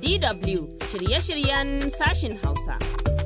DW shirye-shiryen sashin Hausa.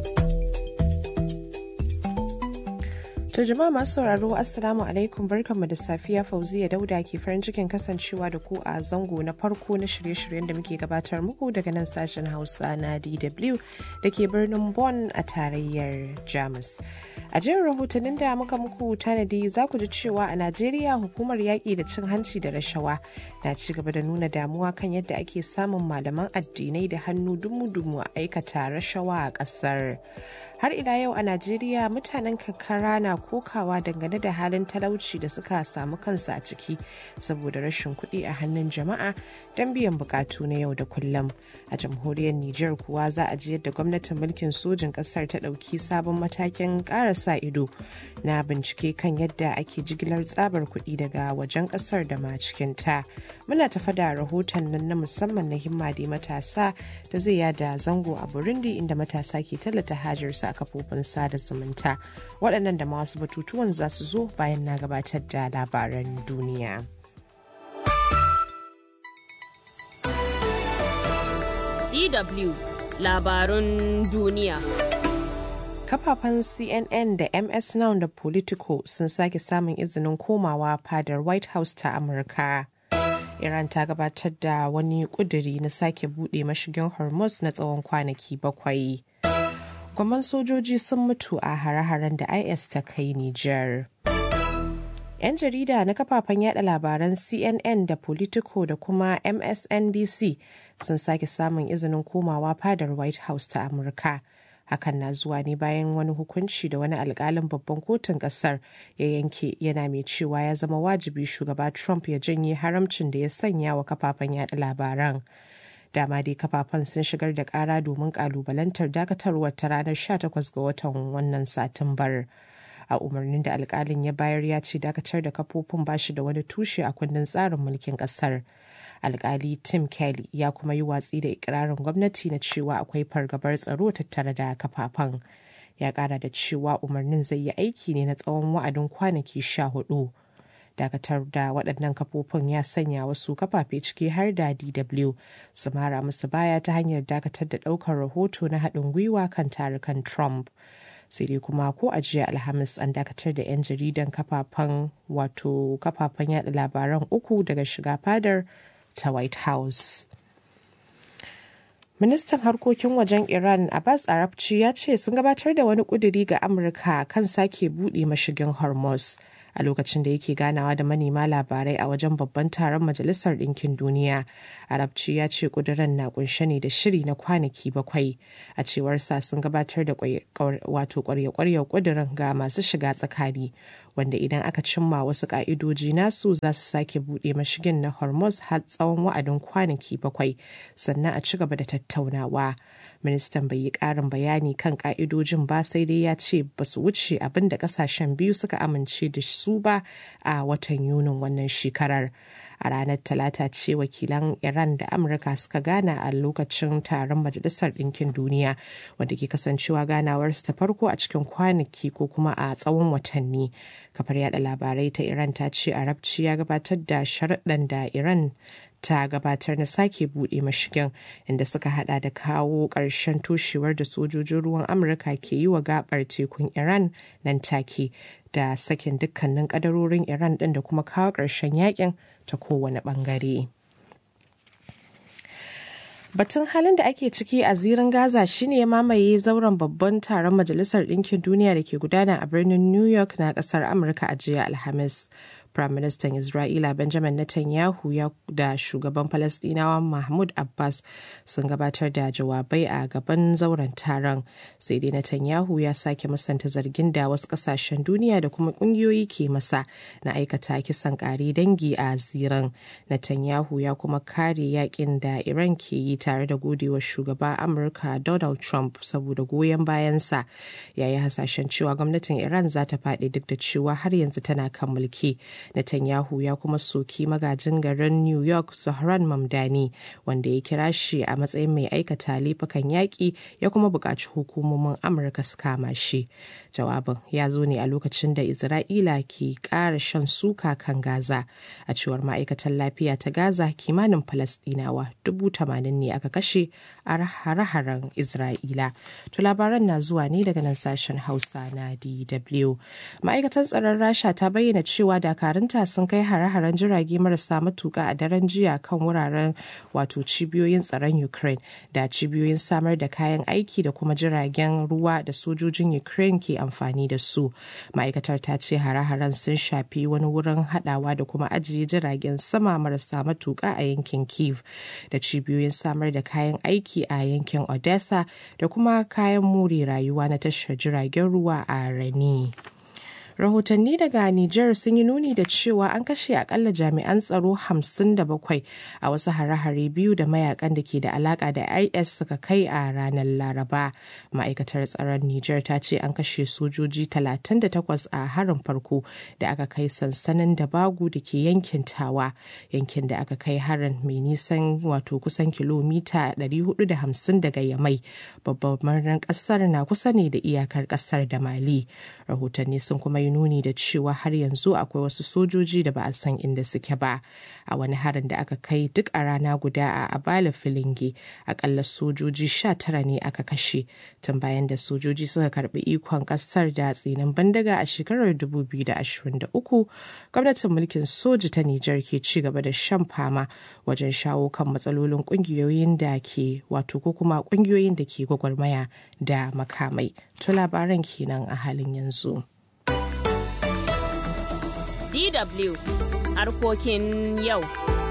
To jama'a masu sauraro Assalamu alaikum barkanmu da safiya Fauziya Dauda ke farin cikin kasancewa da ku a zango na farko na shirye-shiryen da muke gabatar muku daga nan sashen Hausa na DW da ke birnin Bonn a tarayyar Jamus. A jerin rahotannin da muka muku tanadi za ku ji cewa a Najeriya hukumar yaƙi da cin hanci da rashawa na ci gaba da nuna damuwa kan yadda ake samun malaman addinai da hannu dumu-dumu a aikata rashawa a ƙasar. Har ila yau a Najeriya mutanen karkara na kokawa dangane da halin talauci da suka samu kansu a ciki saboda rashin kuɗi a hannun jama'a don biyan bukatu na yau da kullum. A jamhuriyar Nijar kuwa za a ji yadda gwamnatin mulkin sojin ƙasar ta ɗauki sabon matakin ƙara sa ido na bincike kan yadda ake jigilar tsabar kuɗi daga wajen ƙasar da ma cikin ta. Muna tafa da rahoton nan na musamman na himma da matasa da zai yada zango a Burundi inda matasa ke tallata hajarsu a kafofin sada zumunta. Waɗannan da ma wasu batutuwan za su zo bayan na gabatar da labaran duniya. DW labarun duniya. Kafafen CNN da MS Now da Politico sun sake samun izinin komawa fadar White House ta Amurka. Iran ta gabatar da wani kuduri na sake buɗe mashigin Hormuz na tsawon kwanaki bakwai. Gwamman sojoji sun mutu a hare-haren da IS ta kai Nijar. 'Yan jarida na kafafen yada labaran CNN da Politico da kuma MSNBC sun sake samun izinin komawa fadar White House ta Amurka. Hakan na zuwa ne bayan wani hukunci da wani alkalin babban kotun kasar ya yanke yana mai cewa ya zama wajibi shugaba Trump ya janye haramcin da ya sanya wa kafafen yada labaran. dama dai kafafen sun shigar da kara domin kalubalantar dakatarwar ta ranar 18 ga watan wannan satumbar. a umarnin da alkalin ya bayar ya ce dakatar da kafofin bashi da wani tushe a kundin tsarin mulkin kasar alkali tim kelly ya kuma yi watsi da ikirarin gwamnati na cewa akwai fargabar tsaro tattare da kafafen ya kara da cewa umarnin zai yi aiki ne na tsawon wa'adin kwanaki sha hudu dakatar da waɗannan kafofin ya sanya wasu kafafe ciki har da dw su mara musu baya ta hanyar dakatar da ɗaukar rahoto na haɗin gwiwa kan tarukan trump sai dai kuma ko a jiya alhamis an dakatar da 'yan jaridan kafafen wato kafafen yada labaran uku daga shiga fadar ta white house ministan harkokin wajen iran abbas arabci ya ce sun gabatar da wani kuduri ga amurka kan sake buɗe mashigin hormuz a lokacin da yake ganawa da manema labarai a wajen babban taron majalisar ɗinkin duniya arabci ya ce ƙuduran na kunshe ne da shiri na kwanaki bakwai a cewar sa sun gabatar da wato kwarya-kwaryar ƙudurin ga masu shiga tsakani wanda idan aka cimma wasu ƙa'idoji nasu za su sake buɗe mashigin na hormuz har tsawon wa'adin kwanaki bakwai sannan a ci gaba da tattaunawa ministan bai yi ƙarin bayani kan ƙa'idojin ba sai dai ya ce ba su wuce abin da ƙasashen biyu suka amince da su ba a watan yunin wannan shekarar a ranar talata ce wakilan iran da amurka suka gana a lokacin taron majalisar ɗinkin duniya wanda ke kasancewa ganawarsu ta farko a cikin kwanaki ko kuma a tsawon watanni kafar yada labarai ta iran ta ce arabci ya gabatar da sharaɗan da iran ta gabatar na sake buɗe mashigin inda suka hada da kawo ƙarshen toshewar da sojojin ruwan amurka ke yi wa gabar tekun iran nan take da sakin dukkanin kadarorin iran ɗin da kuma kawo ƙarshen yakin ta kowane ɓangare. Batun halin da ake ciki a zirin Gaza shine ya mamaye zauren babban taron Majalisar Ɗinkin Duniya da ke gudana a birnin New York na ƙasar Amurka a jiya Alhamis. Firaministan Isra'ila Benjamin Netanyahu ya da shugaban Falasɗinawa Mahmud Abbas sun gabatar da jawabai a gaban zauren taron. Sai dai Netanyahu ya sake musanta zargin da wasu ƙasashen duniya da kuma ƙungiyoyi ke masa na aikata kisan ƙare dangi a ziran. Netanyahu ya kuma kare yakin da Iran ke yi tare da godewa shugaba Amurka Donald Trump saboda goyon bayansa. Ya yi hasashen cewa gwamnatin Iran za ta faɗi duk da cewa har yanzu tana kan mulki. Netanyahu ya kuma soki magajin garin New York Zohran Mamdani wanda ya kira shi a matsayin mai aikata laifukan yaƙi ya kuma buƙaci hukumomin Amurka su kama shi. Jawabin ya zo ne a lokacin da Isra'ila ke ƙara shan suka kan Gaza. A cewar ma'aikatan lafiya ta Gaza kimanin Falasɗinawa dubu tamanin ne aka kashe a hare-haren Isra'ila. To labaran na zuwa ne daga nan sashen Hausa na DW. Ma'aikatan tsaron Rasha ta bayyana cewa dakarunta sun kai hare-haren jirage marasa matuka a daren jiya kan wuraren wato cibiyoyin tsaron Ukraine da cibiyoyin samar da kayan aiki da kuma jiragen ruwa da sojojin Ukraine ke amfani da su. Ma'aikatar ta ce hare-haren sun shafi wani wurin hadawa da kuma ajiye jiragen sama marasa matuka a yankin Kiev da cibiyoyin samar da kayan aiki a yankin Odessa da kuma kayan more rayuwa na tashar jiragen ruwa a Rani. rahotanni daga Nijar sun yi nuni da cewa an kashe akalla jami'an tsaro 57 a wasu hare-hare biyu da mayakan da ke da alaka da IS suka kai a ranar Laraba. Ma'aikatar tsaron Nijar ta ce an kashe sojoji 38 a harin farko da aka kai sansanin da bagu da ke yankin Tawa, yankin da aka kai harin mai nisan wato kusan kilomita 450 daga Yamai. Babban birnin kasar na kusa ne da iyakar kasar da Mali. Rahotanni sun kuma yi nuni da cewa har yanzu akwai wasu sojoji da ba a san inda suke ba a wani harin da aka kai duk a rana guda a abala filinge akalla sojoji sha tara ne aka kashe tun bayan da sojoji suka karbi ikon kasar da tsinin bandaga a shekarar 2023 gwamnatin mulkin soji ta nijar ke ci gaba da shan fama wajen shawo kan matsalolin kungiyoyin da ke wato ko kuma kungiyoyin da ke gwagwarmaya da makamai to labaran kenan a halin yanzu. DW harkokin yau.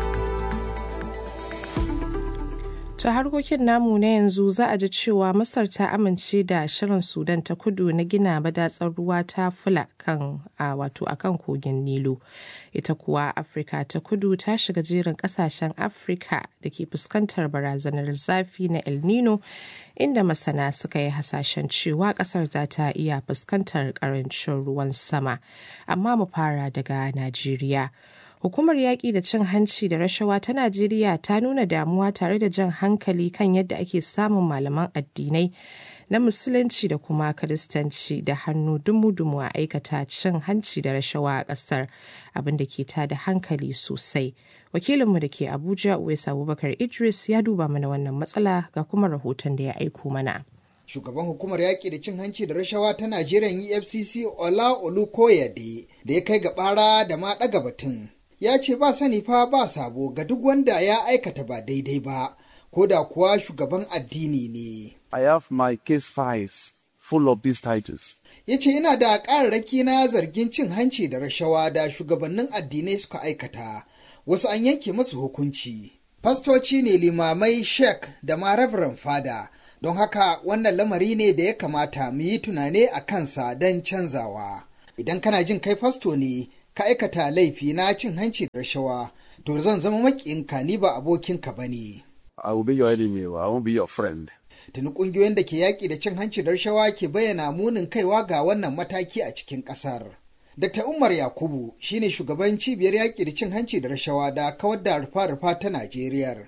ta harkokin namu na yanzu za a ji cewa masar ta amince da shirin sudan ta kudu na gina madatsar ruwa ta fula kan a wato akan kogin nilo ita kuwa afirka ta kudu ta shiga jerin kasashen afirka da ke fuskantar barazanar zafi na el nino inda masana suka yi hasashen cewa kasar za ta iya fuskantar karancin ruwan sama amma mu fara daga najeriya Hukumar yaƙi da cin hanci da rashawa ta Najeriya ta nuna damuwa tare da jan hankali kan yadda ake samun malaman addinai na Musulunci da kuma Kiristanci da hannu dumu-dumu a aikata cin hanci da rashawa a ƙasar abin da ke tada hankali sosai. Wakilinmu da ke Abuja, Uwais Abubakar Idris ya duba mana wannan matsala ga kuma rahoton da ya aiko mana. shugaban hukumar yaƙi da cin hanci da rashawa ta Najeriya EFCC Ola Olukoyade da ya kai ga bara da ma ɗaga batun. Ya ce ba sani fa ba sabo ga duk wanda ya aikata ba daidai ba, ko da kuwa shugaban addini ne. I have my case files full of these titles. Ya ce ina da ƙararraki na zargin cin hanci da rashawa da shugabannin addinai suka aikata, wasu an yanke masu hukunci. Fastoci ne limamai shek da ma Reverend Fada. don haka wannan lamari ne da ya kamata mu yi tunane a kansa don canzawa idan kana jin kai fasto ne ka aikata laifi na cin hanci da rashawa to zan zama maƙinka ni ba abokinka ba ne I will be your enemy, I won't be your friend. tuni ƙungiyoyin da ke yaƙi da cin hanci da rashawa ke bayyana munin kaiwa ga wannan mataki a cikin ƙasar Dr. Umar Yakubu shine shugaban cibiyar yaƙi da cin hanci da rashawa da kawar da rufa-rufa ta Najeriya.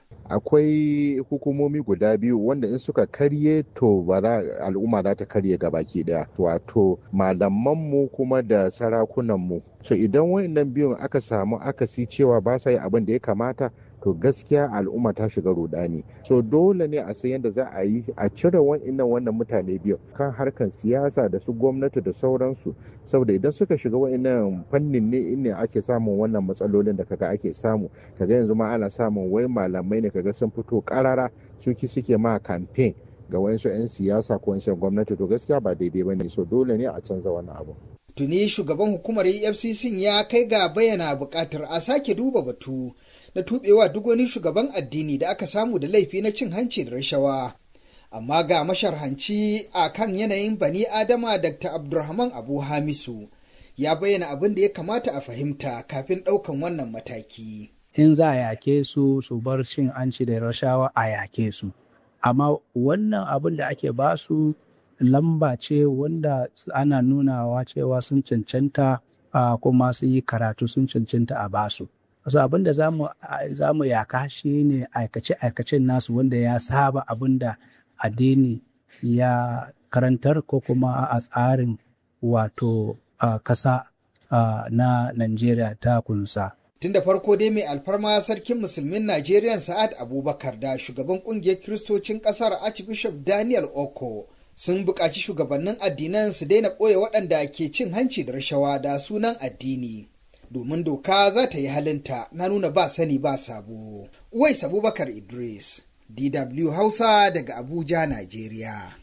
akwai hukumomi guda biyu wanda in suka karye to ba za al'umma za ta karye baki daya wato malamanmu kuma da sarakunanmu so idan wayannan biyun aka samu akasi cewa ba sa yi abin da ya kamata to gaskiya al'umma ta shiga rudani so dole ne a san yadda za a yi a cire wa'annan wannan mutane biyu kan harkan siyasa da su gwamnati da sauransu saboda idan suka shiga wa'annan fannin ne inne ake samun wannan matsalolin da kaga ake samu kaga yanzu ma ana samun wai malamai ne kaga sun fito karara suki suke ma campaign ga wayansu 'yan siyasa ko 'yan gwamnati to gaskiya ba daidai ba ne so dole ne a canza wannan abu Tuni shugaban hukumar EFCC ya kai ga bayyana buƙatar a sake duba batu na tubewa duk wani shugaban addini da aka samu da laifi na cin hanci da rashawa. Amma ga masharhanci a kan yanayin bani Adama Dr. Abdulrahman Abu Hamisu ya bayyana abin da ya kamata a fahimta kafin ɗaukan wannan mataki. In za a yake su su bar cin hanci da rashawa a yake su. Amma wannan abin da ake basu lamba ce wanda ana nunawa cewa sun cancanta uh, kuma sun yi karatu sun cancanta a basu. So abin da za mu yaka shi ne aikace-aikacen nasu wanda ya saba abin da addini ya karantar ko kuma a tsarin wato uh, kasa uh, na Najeriya ta kunsa. Tun da farko dai mai alfarma sarkin musulmin Najeriya Sa'ad Abubakar da shugaban kungiyar kiristocin kasar Archbishop Daniel Oko sun buƙaci shugabannin addinan su daina ɓoye waɗanda ke cin hanci da rashawa da sunan addini. Domin doka za ta yi halinta na nuna ba sani ba sabo. Uwais Abubakar Idris, DW Hausa daga Abuja, Najeriya.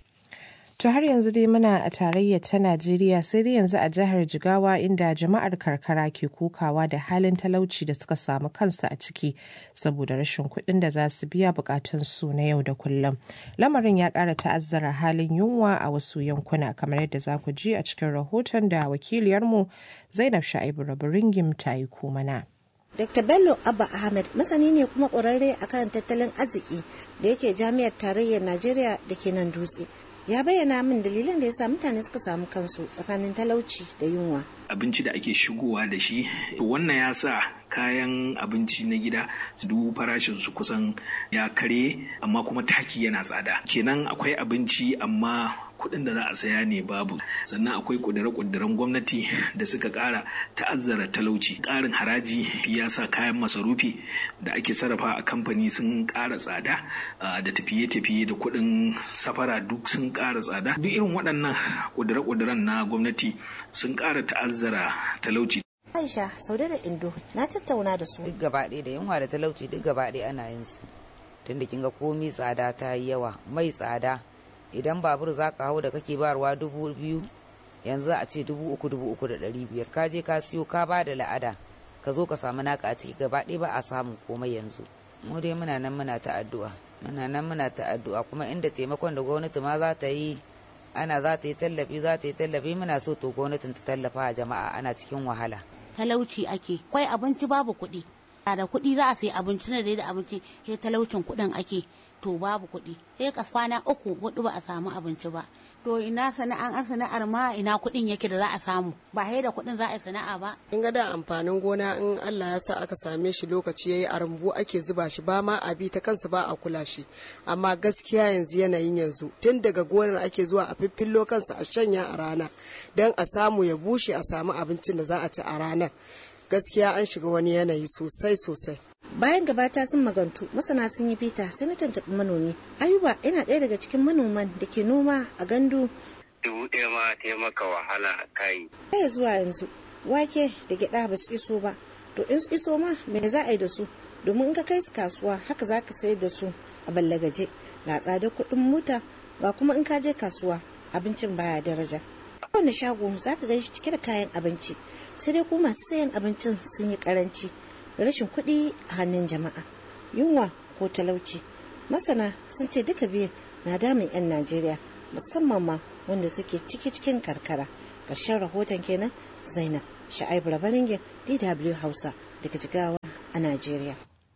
To har yanzu dai muna a tarayyar ta Najeriya sai dai yanzu a jihar Jigawa inda jama'ar karkara ke kokawa da halin talauci da suka samu kansu a ciki saboda rashin kuɗin da za su biya bukatun su na yau da kullum. Lamarin ya ƙara ta'azzara halin yunwa a wasu yankuna kamar yadda za ku ji a cikin rahoton da wakiliyarmu Zainab Sha'ibu Rabiringim ta yi mana. Dr. Bello Abba Ahmed masani ne kuma ƙwararre akan tattalin arziki da yake jami'ar tarayyar Najeriya da ke nan dutse. ya bayyana min dalilan da ya sa mutane suka samu kansu tsakanin talauci da yunwa. abinci da ake shigowa da shi wannan ya sa kayan abinci na gida dubu farashin su kusan ya kare amma kuma taki yana tsada kenan akwai abinci amma kuɗin da za a saya ne babu sannan akwai ƙudire-ƙudiren gwamnati da suka ƙara ta'azzara talauci ƙarin haraji ya sa kayan masarufi da ake sarrafa a kamfani sun ƙara tsada da tafiye-tafiye da kuɗin safara duk sun ƙara tsada duk irin waɗannan ƙudire-ƙudiren na gwamnati sun ƙara ta'azzara talauci Aisha Saude da Indo na tattauna da su. Duk gaba ɗaya da yunwa da talauci duk gaba ɗaya ana yin su. Tunda kin ga komi tsada ta yi yawa, mai tsada. Idan babur za ka hau da kake barwa dubu biyu, yanzu a ce dubu uku dubu uku da ɗari biyar. Ka je ka siyo ka ba da la'ada, ka zo ka samu naka a ciki gaba ɗaya ba a samun komai yanzu. Mu dai muna nan muna ta addu'a. Muna nan muna ta addu'a kuma inda taimakon da gwamnati ma za ta yi ana za ta yi tallafi za ta yi tallafi muna so to gwamnatin ta tallafa a jama'a ana cikin wahala. talauci ake kwai abinci babu kuɗi da kuɗi za a sayi abinci na da abinci sai talaucin kuɗin ake to babu kuɗi sai ka kwana uku hudu ba a samu abinci ba to ina sana'an an sana'ar ma ina kuɗin yake da za a samu ba sai da kuɗin za a yi sana'a ba in ga da amfanin gona in Allah ya sa aka same shi lokaci yayi a rumbu ake zuba shi ba ma a bi ta kansa ba a kula shi amma gaskiya yanzu yanayin yanzu tun daga gonar ake zuwa a fiffillo kansa a shanya a rana don a samu ya bushe a samu abincin da za a ci a ranar gaskiya an shiga wani yanayi sosai sosai bayan gabata sun magantu masana sun yi fita sai na tantabi manomi ayuba yana ɗaya daga cikin manoman da ke noma a gandu dubu ɗaya ma taimaka wahala a kayi kai zuwa yanzu wake da gyaɗa ba su iso ba to in su iso ma me za a yi da su domin in ka kai su kasuwa haka za ka sayar da su a ballagaje ga tsadar kuɗin mota ga kuma in ka je kasuwa abincin baya daraja kowane shago za ka gan shi cike da kayan abinci sai dai kuma masu sayan abincin sun yi karanci rashin kuɗi a hannun jama'a yunwa ko talauci masana sun ce duka biyu na damun 'yan najeriya musamman ma wanda suke ciki cikin karkara ƙarshen rahoton kenan zainab sha'aibu rabaringin dw hausa daga jigawa a najeriya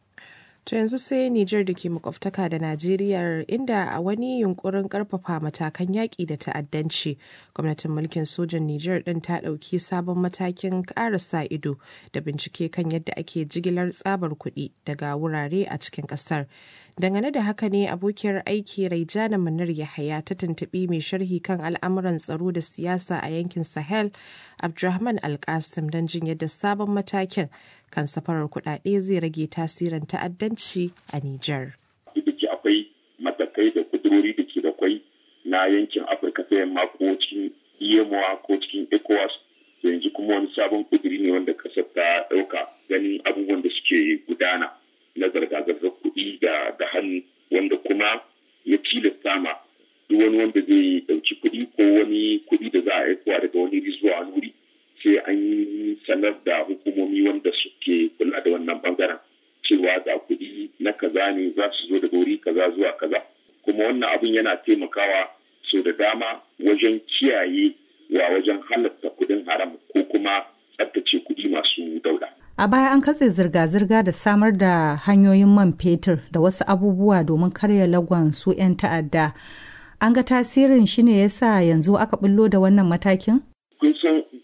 To yanzu sai Nijar da ke makwabtaka da Najeriya inda a wani yunkurin karfafa matakan yaƙi da ta'addanci, gwamnatin mulkin sojan Nijar ɗin ta ɗauki sabon matakin ƙara sa ido da bincike kan yadda ake jigilar tsabar kuɗi daga wurare a cikin ƙasar. Dangane da haka ne abokiyar aiki Raijana Munir Yahaya ta tuntuɓi mai sharhi kan al'amuran tsaro da siyasa a yankin Sahel, Abdulrahman Alkasim don jin yadda sabon matakin kan safarar kuɗaɗe zai rage tasirin ta'addanci a Nijar. Duk da akwai matakai da kudurori da ke da kwai na yankin Afirka ta yamma ko cikin EMOA ko cikin ECOWAS yanzu kuma wani sabon kuduri ne wanda kasar ta ɗauka ganin abubuwan da suke gudana na zarga-zargar kuɗi da da hannu wanda kuma ya tilasta ma duk wani wanda zai ɗauki kuɗi ko wani kuɗi da za a aikowa daga wani wuri zuwa wani wuri sai an yi sanar da hukumomi wanda suke kula da wannan bangaren cewa ga kuɗi na kaza ne za su zo daga wuri kaza zuwa kaza kuma wannan abin yana taimakawa so da dama wajen kiyaye wa wajen halatta kuɗin haram ko kuma tsaftace kuɗi masu dauda. A baya an katse zirga-zirga da samar da hanyoyin man fetur da wasu abubuwa domin karya lagon su 'yan ta'adda. An ga tasirin shi ne yasa yanzu aka bullo da wannan matakin? Kun san irin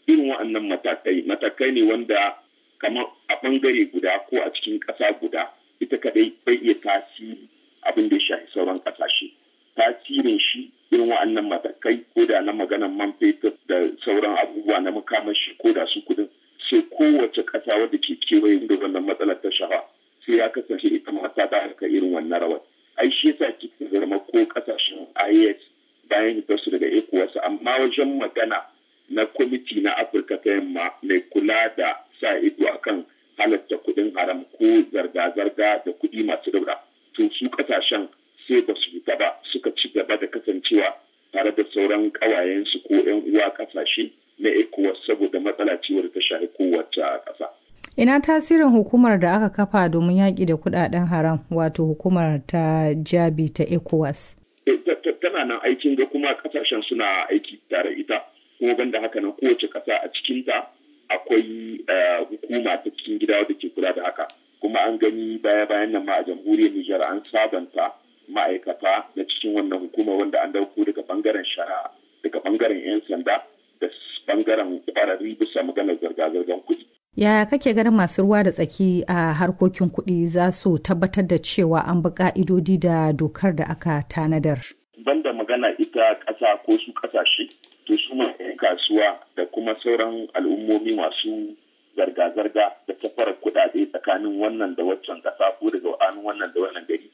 wa'annan matakai matakai ne wanda kamar a bangare guda ko a cikin ƙasa guda ita kadai bai iya tasiri abin da ya shafi sauran ƙasashe tasirin shi irin wa'annan matakai ko da na maganan man fetur da sauran abubuwa na makamashi ko da su kudin sai kowace ƙasa wadda ke kewaye da wannan matsalar ta shafa sai ya kasance ita ma ta da haka irin wannan rawar ai shi yasa kika zama ko ƙasashen IAS bayan su daga ECOWAS amma wajen magana na kwamiti na Afirka ta yamma mai kula da sa ido akan halatta kuɗin haram ko zarga-zarga da kuɗi masu daura to su ƙasashen sai ba su fita ba suka ci gaba da kasancewa tare da sauran ƙawayensu ko 'yan uwa ƙasashe na ECOWAS saboda matsala ciwar ta shafi kowace ƙasa. Ina tasirin hukumar da aka kafa domin yaƙi da kuɗaɗen haram wato hukumar ta jabi ta ECOWAS. Tana nan aikin ga kuma ƙasashen suna aiki tare ita kuma banda haka nan kowace ƙasa a cikinta akwai hukuma ta cikin gida wadda ke kula da haka kuma an gani baya-bayan nan ma a jamhuriyar Nijar an sabanta ma'aikata na cikin wannan hukuma wanda an dauko daga bangaren shari'a daga bangaren 'yan sanda da bangaren kwararri bisa maganar zirga-zirgar kuɗi. Yaya kake ganin masu ruwa da tsaki a harkokin kuɗi za su tabbatar da cewa an bi ka'idodi da dokar da aka tanadar? Banda magana ita ƙasa ko su ƙasashe, to su ma 'yan kasuwa da kuma sauran al'ummomi masu zarga-zarga da tafara kuɗaɗe tsakanin wannan da waccan ƙasa ko daga wannan da wannan gari.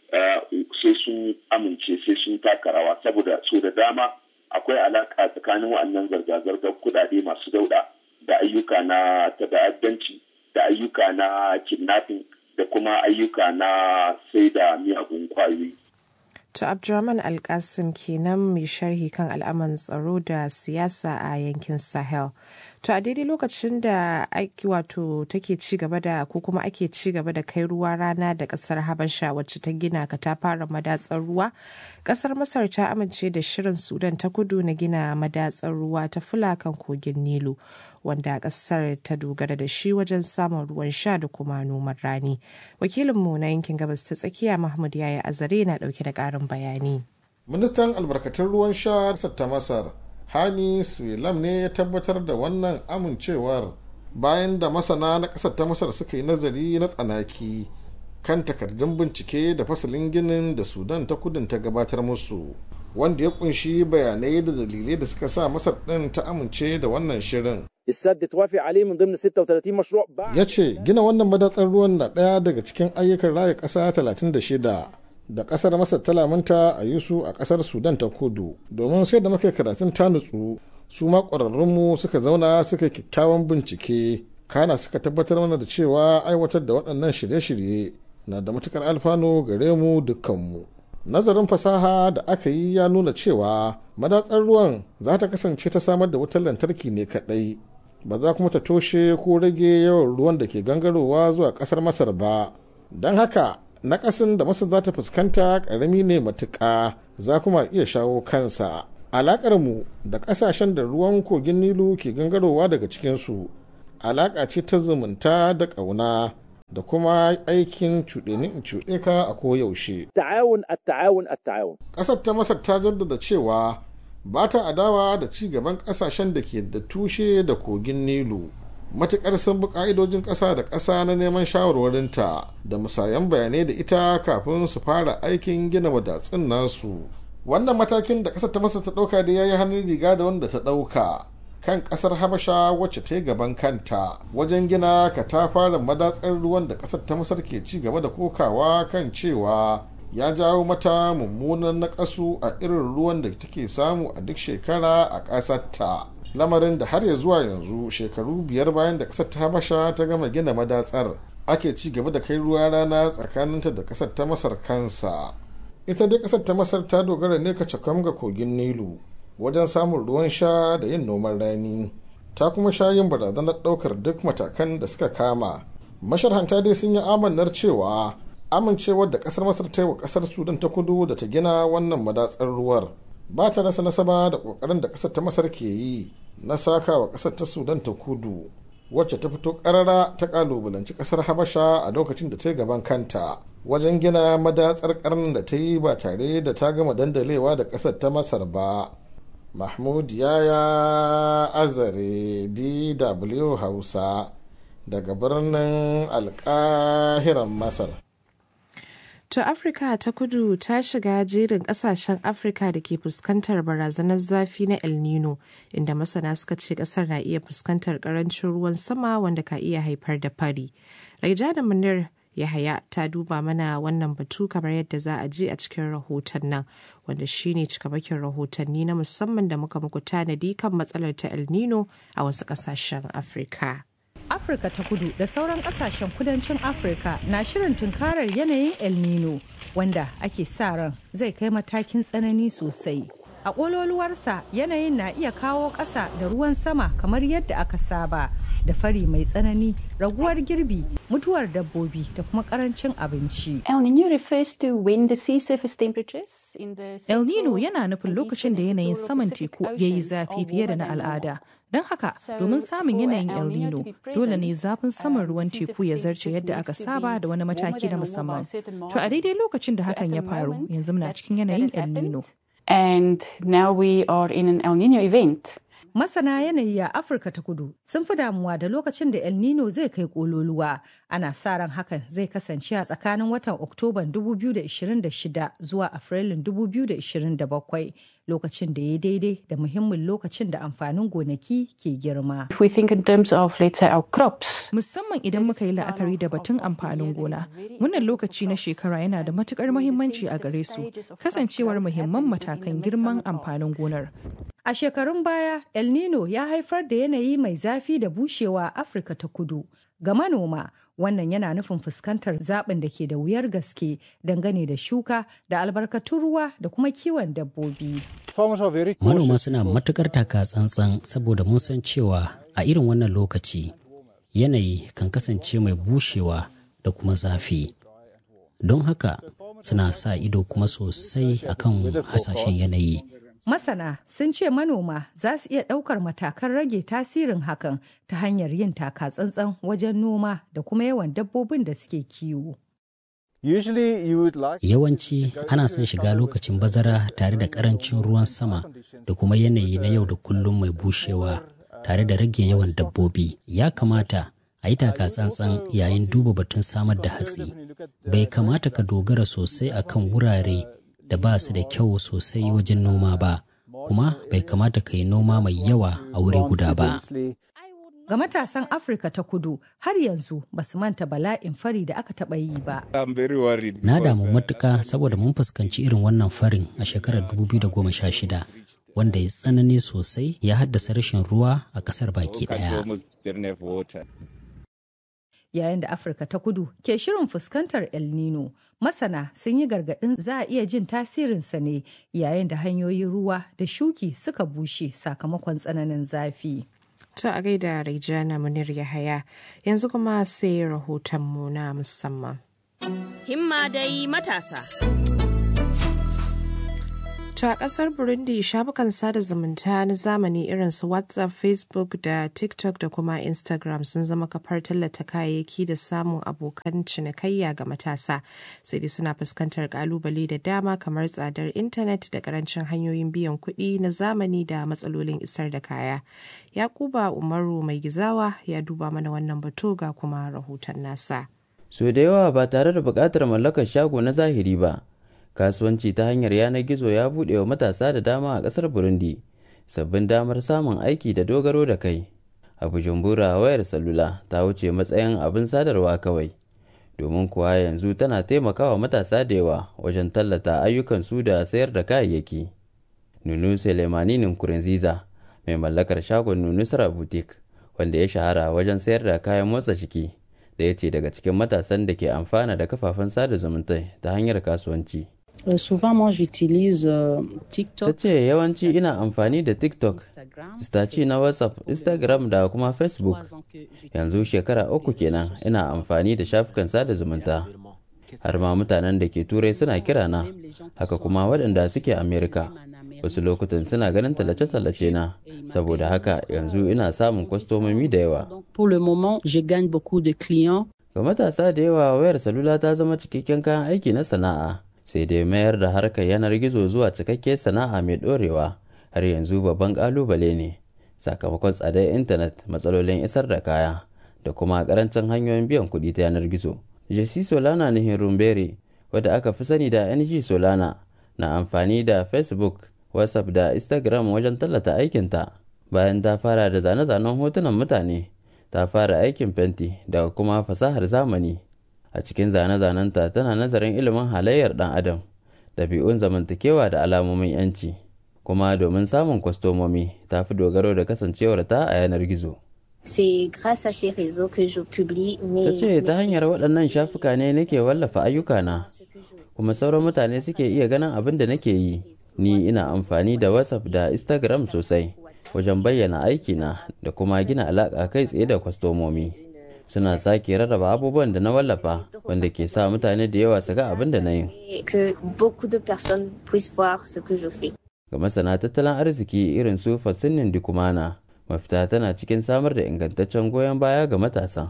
sai sun amince sai sun taka rawa saboda so da dama akwai alaka tsakanin wa'annan zarga-zargar kudade masu dauda da ayyuka na ta'addanci da ayyuka na kidnapping da kuma ayyuka na sai da miyagun kwayoyi. To Abdurrahman Alkasim kenan mai sharhi kan al'amuran tsaro da siyasa a yankin Sahel. To a daidai lokacin da aiki wato take ci gaba da ko kuma ake ci gaba da kai ruwa rana da kasar Habasha wacce ta gina katafaren madatsar ruwa, kasar Masar ta amince da shirin Sudan ta kudu na gina madatsar ruwa ta fulakan kogin Nilu, wanda kasar ta dogara da shi wajen samun ruwan sha da kuma noman rani. Wakilinmu na yankin gabas ta tsakiya Mahmud Yaya Azare na dauke da karin bayani. Ministan albarkatun ruwan sha ta Masar hani suilam ne ya tabbatar da wannan amincewar bayan da masana na ƙasar ta masar suka yi nazari na tsanaki kan takardun bincike da fasalin ginin da sudan ta kudin ta gabatar musu wanda ya kunshi bayanai da dalilai da suka sa masar ɗin ta amince da wannan shirin السد توافق عليه من ضمن 36 مشروع ya ce gina wannan madatsar ruwan na ɗaya daga cikin ayyukan raya ƙasa 36 da kasar masar ta lamunta a yi su a kasar sudan ta kudu domin sai da muka karatun ta nutsu su ma ƙwararrunmu suka zauna suka kyakkyawan bincike kana suka tabbatar mana da cewa aiwatar da waɗannan shirye-shirye na da matukar alfanu gare mu dukkanmu nazarin fasaha da aka yi ya nuna cewa madatsar ruwan za ta kasance ta samar da wutar lantarki ne kaɗai ba za kuma ta toshe ko rage yawan ruwan da ke gangarowa zuwa ƙasar masar ba don haka nakasin da masar za ta fuskanta karami ne matuƙa za kuma iya shawo kansa alaƙar mu da ƙasashen da ruwan kogin nilu ke gangarowa daga cikinsu alaƙa ce ta zumunta da ƙauna da kuma aikin cuɗe in cuɗe ka a koyaushe. ta'awun at-ta'awun at-ta'awun ƙasar ta masar ta jaddada cewa ba ta adawa da ci gaban ƙasashen da ke da tushe da kogin nilu matuƙar sun bi ƙa'idojin ƙasa da ƙasa na neman shawarwarinta da musayan bayanai da ita kafin su fara aikin gina wadatsun nasu wannan matakin da ƙasar ta masa ta ɗauka da ya yi hannun riga da wanda ta ɗauka kan ƙasar habasha wacce ta yi gaban kanta wajen gina katafaren madatsar ruwan da ƙasar ta masar ke ci gaba da kokawa kan cewa ya jawo mata mummunan naƙasu a irin ruwan da take samu a duk shekara a ƙasarta. lamarin da har ya zuwa yanzu shekaru biyar bayan da kasar ta habasha ta gama gina madatsar ake ci gaba da kai ruwa rana tsakaninta da kasar ta masar kansa ita dai kasar ta masar ta dogara ne ka cakam ga kogin nilu wajen samun ruwan sha da yin noman rani ta kuma sha yin barazanar daukar duk matakan da suka kama masharhanta dai sun yi amannar cewa amincewar da kasar masar ta yi wa kasar sudan ta kudu da ta gina wannan madatsar ruwar ba ta rasa nasaba da kokarin da kasar ta masar ke yi na saka wa kasar ta sudan ta kudu wacce ta fito karara ta kalubalanci kasar habasha a lokacin da ta yi gaban kanta wajen gina madatsar karnin da ta yi ba tare da ta gama dandalewa da kasar ta masar ba mahmud yaya azare dw hausa daga birnin alkahiran masar To Afirka ta kudu ta shiga jerin kasashen Afirka da ke fuskantar barazanar zafi na El Nino, inda masana suka ce kasar na iya fuskantar karancin ruwan sama wanda ka iya haifar da fari. Raijana Munir Yahaya ta duba mana wannan batu kamar yadda za a je a cikin rahoton nan, wanda shine cikamakin rahotanni na musamman da muka muku tanadi kan matsalar ta El Nino a wasu kasashen Afirka. Afirka ta kudu da sauran kasashen kudancin Afirka na shirin tunkarar yanayin El Nino wanda ake sa ran zai kai matakin tsanani sosai. A ƙololuwarsa yanayin na iya kawo ƙasa da ruwan sama kamar yadda aka saba da fari mai tsanani, raguwar girbi, mutuwar dabbobi da kuma ƙarancin abinci. El Nino refers to when the sea surface temperatures in the El Nino yana nufin lokacin da yanayin saman teku ya yi zafi fiye da na al'ada. Don haka, domin samun yanayin El Nino, dole ne zafin saman ruwan teku ya zarce yadda aka saba da wani mataki na musamman. To a daidai lokacin da hakan ya faru, yanzu muna cikin yanayin El Nino. And now we are in an El Nino event. Masana yanayi a Afirka ta kudu sun fi damuwa da lokacin da El Nino zai kai kololuwa. Ana sa ran hakan zai kasance a tsakanin watan Oktoban 2026 zuwa Afrilun 2027 lokacin da ya daidai da muhimmin lokacin da amfanin gonaki ke girma. If we think in terms of, let's say, our crops. Musamman idan muka yi la'akari da batun amfanin gona, wannan lokaci na shekara yana da matukar muhimmanci a gare su, kasancewar muhimman matakan girman amfanin gonar. A shekarun baya, El Nino ya haifar da yanayi mai zafi da bushewa a Afirka ta kudu. Ga manoma, wannan yana nufin fuskantar zaɓin da ke da wuyar gaske dangane da shuka da albarkatun ruwa da kuma kiwon dabbobi. Manoma suna matukar taka tsantsan saboda mun san cewa a irin wannan lokaci yanayi kan kasance mai bushewa da kuma zafi. Don haka suna sa ido kuma sosai akan hasashen yanayi. Masana sun ce manoma za su iya ɗaukar matakan rage tasirin hakan ta hanyar yin taka tsantsan wajen noma da kuma yawan dabbobin da suke kiwo. Yawanci ana son shiga lokacin bazara tare da ƙarancin ruwan sama da kuma yanayi na yau da kullum mai bushewa tare da rage yawan dabbobi. Ya kamata a yi taka tsantsan yayin duba batun samar da hatsi. Bai kamata ka dogara sosai akan wurare da ba su da kyau sosai wajen noma ba kuma bai kamata ka yi noma mai yawa a wuri guda ba. Ga matasan Afirka ta kudu har yanzu ba su manta bala'in fari da aka taɓa yi ba. Na damu matuka saboda mun fuskanci irin wannan farin a shekarar 2016 wanda ya tsanani sosai ya haddasa rashin ruwa a ƙasar baki ɗaya. yayin da afirka ta kudu ke shirin fuskantar el nino masana sun yi gargaɗin za a iya jin tasirinsa ne yayin da hanyoyin ruwa da shuki suka bushe sakamakon tsananin zafi To a gaida Raijana Munir Yahaya yanzu kuma sai rahotonmu na musamman. Himma dai matasa. To a ƙasar Burundi shafukan sada zumunta na zamani irin su WhatsApp, Facebook da TikTok da kuma Instagram sun zama kafar tallata kayayyaki da samun abokan cinikayya ga matasa. Sai dai suna fuskantar kalubale da dama kamar tsadar intanet da karancin hanyoyin biyan kuɗi na zamani da matsalolin isar da kaya. Yakuba Umaru mai gizawa ya duba mana wannan batu ga kuma rahoton nasa. So da yawa ba tare da buƙatar mallakar shago na zahiri ba. kasuwanci ta hanyar yanar gizo ya buɗe wa matasa da dama a ƙasar burundi sabbin damar samun aiki da dogaro da kai a bujumbura wayar salula ta wuce matsayin abin sadarwa kawai domin kuwa yanzu tana taimakawa matasa da yawa wajen tallata ayyukansu da sayar da kayayyaki nunu selemani nkurunziza mai mallakar shagon nunusra boutique wanda ya shahara wajen sayar da kayan motsa jiki da ya ce daga cikin matasan da ke amfana da kafafen sada zumunta ta hanyar kasuwanci Euh, souvent, moi, j'utilise euh, TikTok. Ta ce yawanci ina amfani da TikTok, staci na WhatsApp, Instagram da kuma Facebook. Yanzu shekara uku kenan ina amfani da shafukan sada zumunta. Har ma mutanen da ke turai suna kira na, haka kuma waɗanda suke Amerika. Wasu lokutan suna ganin tallace-tallace na, saboda haka yanzu ina samun kwastomomi da yawa. Pour le moment, je gagne beaucoup de clients. Ga matasa da yawa wayar salula ta zama cikakken kayan aiki na sana'a. sai dai mayar da harkar yanar gizo zuwa cikakke sana'a mai ɗorewa har yanzu babban ƙalubale ne sakamakon tsadar intanet matsalolin isar da kaya da kuma karancin hanyoyin biyan kuɗi ta yanar gizo. Jesse Solana Nihin Rumbere wadda aka fi sani da NG Solana na amfani da Facebook, WhatsApp da Instagram wajen tallata aikinta bayan ta fara da zane-zanen hotunan mutane ta fara aikin fenti daga kuma fasahar zamani. A cikin zane-zanenta tana nazarin ilimin halayyar ɗan adam, ɗabi'un zamantakewa da alamomin 'yanci. kuma domin samun kwastomomi ta fi dogaro da kasancewarta a yanar gizo. C'est grâce à ces réseaux que je publie mes... Ta ce ta hanyar waɗannan shafuka ne nake wallafa ayyukana, kuma sauran mutane suke iya ganin abin da nake yi. Ni ina amfani da WhatsApp da Instagram sosai wajen bayyana aikina da kuma gina alaƙa kai tsaye da kwastomomi. Suna sake rarraba abubuwan da na wallafa wanda ke sa mutane da yawa su ga abin da na yi. Que beaucoup de personnes puissent voir ce que je fais. Ga masana tattalin arziki irin su Fassinin Dikumana, mafita tana cikin samar da ingantaccen goyon baya ga matasa.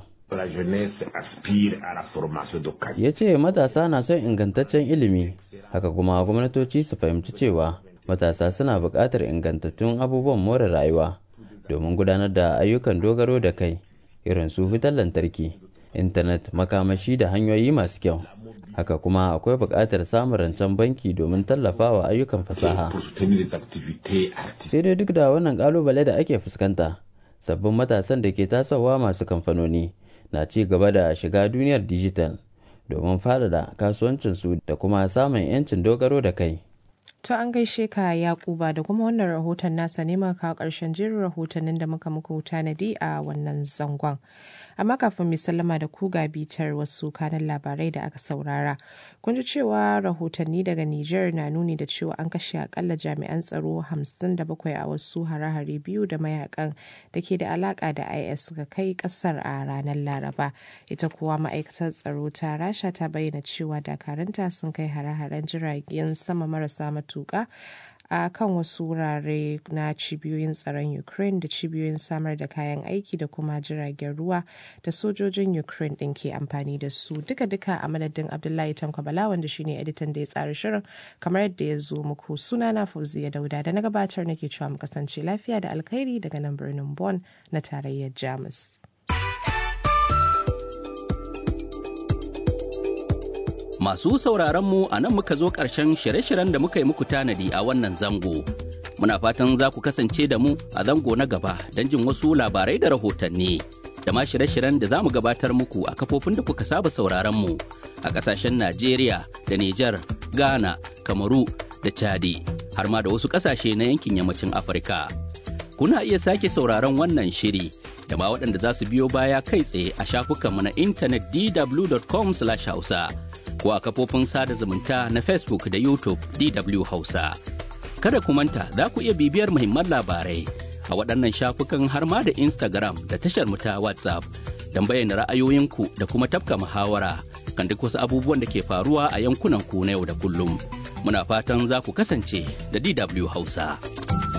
Ya ce matasa na son ingantaccen ilimi, haka kuma gwamnatoci su fahimci cewa matasa suna buƙatar ingantattun abubuwan more rayuwa domin gudanar da ayyukan dogaro da kai irin su wutar lantarki, intanet, makamashi da hanyoyi masu kyau. haka kuma akwai buƙatar samun rancen banki domin tallafawa ayyukan fasaha sai dai duk da wannan ƙalubale da ake fuskanta sabbin matasan da ke tasowa masu kamfanoni na ci gaba da shiga duniyar dijital domin faɗaɗa kasuwancinsu da kuma samun 'yancin dogaro da kai To an gaishe ka Yakuba da kuma wannan rahoton nasa ne maka ƙarshen jerin rahotannin da muka muku tanadi a wannan zangon. Amma kafin mai sallama da ku ga bitar wasu kanan labarai da aka saurara. Kun ji cewa rahotanni daga Nijar na nuni da cewa an kashe akalla jami'an tsaro 57 a wasu hare-hare biyu da mayakan da ke da alaka da IS ga kai kasar a ranar Laraba. Ita kuwa ma'aikatar tsaro ta Rasha ta bayyana cewa dakaranta sun kai hare-haren jiragen sama marasa matuƙa a kan wasu wurare na cibiyoyin tsaron ukraine da cibiyoyin samar da kayan aiki da kuma jiragen ruwa da sojojin ukraine din ke amfani da su duka-duka a madadin abdullahi tankwabala wanda shine editan da ya tsara shirin kamar yadda ya zo muku suna na fauziya dauda da na gabatar nake cewa mu kasance lafiya da alkhairi daga nan birnin Bon na tarayyar jamus Masu sauraron mu a nan muka zo ƙarshen shirye-shiryen da muka yi muku tanadi a wannan zango. Muna fatan za ku kasance da mu a zango na gaba don jin wasu labarai da rahotanni. Da ma shirye-shiryen da za mu gabatar muku a kafofin da kuka saba sauraron mu a ƙasashen Najeriya da Nijar, Ghana, Kamaru da Chadi, har ma da wasu ƙasashe na yankin yammacin Afirka. Kuna iya sake sauraron wannan shiri da ma waɗanda za su biyo baya kai tsaye a shafukanmu na intanet dw.com/hausa. ko a kafofin sada zumunta na Facebook da YouTube DW Hausa. Kada ku manta za ku iya bibiyar muhimman labarai a waɗannan shafukan har ma da Instagram da tashar mu ta WhatsApp don bayyana ra'ayoyinku da kuma tafka muhawara kan duk wasu abubuwan da ke faruwa a yankunan ku na yau da kullum. Muna fatan za ku kasance da DW Hausa.